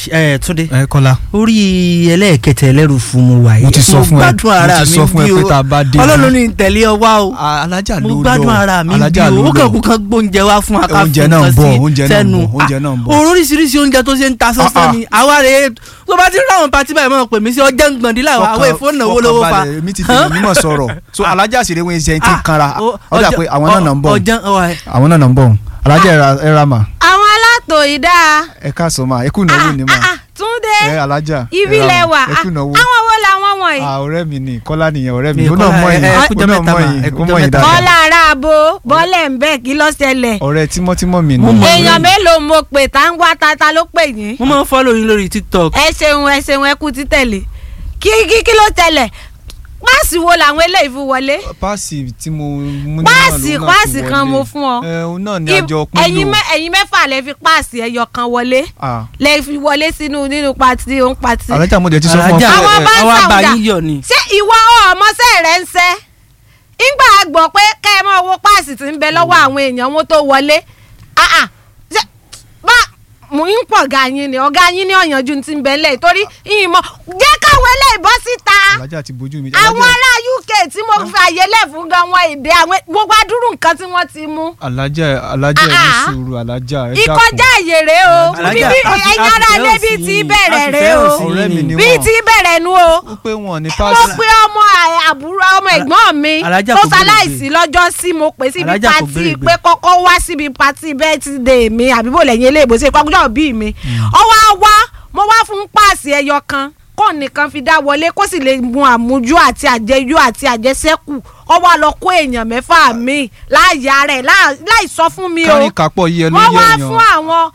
ẹ túnde ẹ kọ́lá orí ẹlẹ́ẹ̀kẹtẹ ẹlẹ́rù fún mu wà yìí Mo ti sọ fún ẹ, gbádùn ara mo ti sọ mi fún ẹ bí pé o tá a bá dé ọlọ́run ní tẹ̀lé ọ wá o alájà ló mo lọ gbádùn ara mi bí alájà o ló ó kàn kú lọ kan gbóúnjẹ wá fún wa ká Oúnjẹ fún náà ń nǹkan bọ̀, sí oúnjẹ náà ń sẹ́nu. bọ̀, oúnjẹ náà ń bọ̀. Ah, oríṣiríṣi oúnjẹ tó ṣe ń ta Ah, sánsán ah. ni àwa rè é tó bá ti rí àwọn pati báyìí máa pè mí sí ọjọ́ gbọ̀ndínlá àwọn èèfó náwó lówó fa fọkànbalẹ̀, èmi ti tẹ̀lé mímọ̀ sọ̀rọ̀ so alájà sì rẹ̀ wọ́n ṣe ti ń kanra o- ó dà ọjọ́- pé àwọn náà nà ń bọ̀ ọjọ́ ọwọ́ àwọn náà nà ń bọ̀ alájà ẹ ra- ẹ ra mà àwọn alátò ìdá ẹ káàsán mà ẹ kú ìnáwó ni mà túndé ẹ alájà ibi ẹ ra lẹ mà, wà ẹ kú ìnáwó àwọn wo làwọn wọ̀nyí. Ah, ọ̀rẹ́ mi ni kọ́lá nìyẹn ọ̀rẹ́ mi Mi ó náà Kọ́lá, mọ̀ ẹ- yín ẹ ó kújọ́ náà mẹ́ta mọ̀ mà, yín ẹ ó kújọ́ mọ̀ yín mẹ́ta. dáadáa kọ́lá ara abo bọ́lẹ̀ ń bẹ̀ kí ló ṣẹlẹ̀. ọ̀rẹ́ tímọ́tímọ́ mi ni Mo mọ̀. èèyàn mélòó mo pè tá ń wá tata ló pè yín. mo máa ń fọ́lọ̀ yín lórí tiktok ẹ ṣeun ẹ ṣeun ẹ kú títẹ̀lé kí kí kí ló tẹ̀lẹ̀ páàsì wo làwọn eléyìí fi wọlé. páàsì tí mo mú ní páàsì náà ló náà páàsì fi kan wọlé. mo fún ọ. ẹ òun náà ni Ib- àjọ pín ẹ̀yin lò mẹ́- ẹ̀yin mẹ́fà lẹ fi páàsì ẹyọ kan wọlé Ah, lẹ fi wọlé sínú nínú pati òun pati. alájà mo dẹ̀ ti sọ fún ọ alájà pé Àwọn ẹ, bá ń àwa bá sàwùdà. yín yọ̀ ni ṣé ìwọ ọmọọṣẹ́ rẹ ń ṣẹ́ ńgbà gbọ́ pé kẹ́ ẹ máa wo páàsì tí ń bẹ lọ́wọ́ àwọn èèyàn wọn tó wọlé Ah, ah. Ṣé bá mò ń pọ̀ ọ̀gá yín ni ọ̀gá yín ní ọ̀yànjú ti ń bẹ lẹ̀ torí ìmọ̀ jẹ́ káwọn eléyìí bọ́ síta alájà ti bójú mi àwọn alájà ará UK tí mo fi àyè lẹ̀ fún gan wọn èdè àwọn gbogbo adúrú nǹkan tí wọ́n ti mú alájà alájà ẹ ní Ah, ah. sùúrù alájà ẹ ìkọjá àyè rè o Alájà, Bí- bí- a fi- ẹ̀yin a fi ará fẹ́ ilé hàn bíi sí ti yín. bẹ̀rẹ̀ A fi rè fẹ́ o hàn sí ọ̀rẹ́ mi yín. ni bíi wọ́n ti bẹ̀rẹ̀ nu o ó pé wọn ní mo páàsì pe ọmọ à- àbúrò ọmọ ẹ̀gbọ́n mi Alájà tó kò gbèrègbè. ṣaláìsí lọ́jọ́ sí mo pè síbi Alájà kò pati gbèrègbè. pé kọ́kọ́ wá síbi pati bẹ́ẹ̀tìdé mi àbí bò lẹ́yìn eléèbó sí ìpàkújọ́ bíi mi ọwọ́ á wá mo wá fún páàsì ẹyọ kan kó nìkan fi dá wọlé kó sì lè mu àmújú àti àjẹyó àti àjẹsẹ́kù ọwọ́ á lọ kó èèyàn mẹ́fà mi láàyè rẹ̀ láì sọ fún mi o kárí kápọ̀ yíyẹ ló wọ́n yẹ wá èèyàn fún àwọn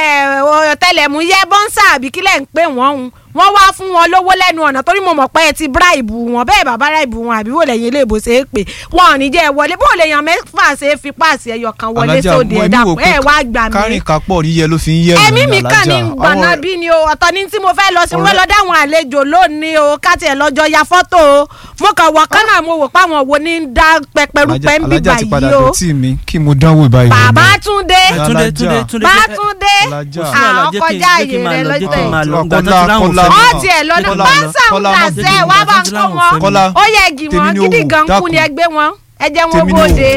ọ̀tẹlẹ̀múyẹ́ bọ́ńsà àbí kílẹ̀ ń pè wọ́n hun wọ́n wá fún wọn lówó lẹ́nu ọ̀nà torí mo mọ̀ pé ẹ ti bíráìbù wọn bẹ́ẹ̀ bá bíráìbù wọn àbí wò lẹ́yìn iléèbó ṣe é pè wọn ò ní jẹ́ ẹ wọlé bó lè yan mẹ́fà ṣe é fi páàsì ẹyọ kan wọlé alájà sóde mo ẹ̀ ẹni wò dàpọ̀ pé ẹ̀ wá gbà mí kárí kápọ̀ yíyẹ ló fi ń yẹ ẹ̀mí ìròyìn mi kàn ní alájà. gbọ̀nà Àwọn- bí ni o ọ̀tọ̀ ni tí mo fẹ́ lọ sí mo fẹ́ Ọ̀rẹ́- lọ dáwọn àlejò lónìí o káti ẹ̀ lọ́jọ́ ya fọ́tò o mo kàn wọ̀ kán náà mo wò páwọn wo ní ń dá pẹpẹrúpẹ ń alájà bíbà ti padà yìí o dọ̀tí mi kí mo dánwò báyìí wò bàbá náà. túndé Alájà. túnde túnde túnde bátúndé Alájà. kò sí wàhálà, àwọn jẹ́ kí n- kọjá jẹ́ kí n àyè máa rẹ lọ, jẹ́ kí n lọ́tẹ̀. máa lọ. Kọ́lá, Ìgbà tó ti láwọn Kọ́lá, fẹ́ ọ mi. tiẹ̀ lọ́nà Kọ́lá, báńsà ń Kọ́lá, dà má sẹ́ jẹ́ wá bá kí n kó láwọn wọn fẹ́ mi. Kọ́lá, ó yẹ gì tèmi wọn ni ó gidi wò, gan kú dákun. ni ẹgbẹ́ wọn ẹ jẹ́ wọn Tèmi ni ó bóde.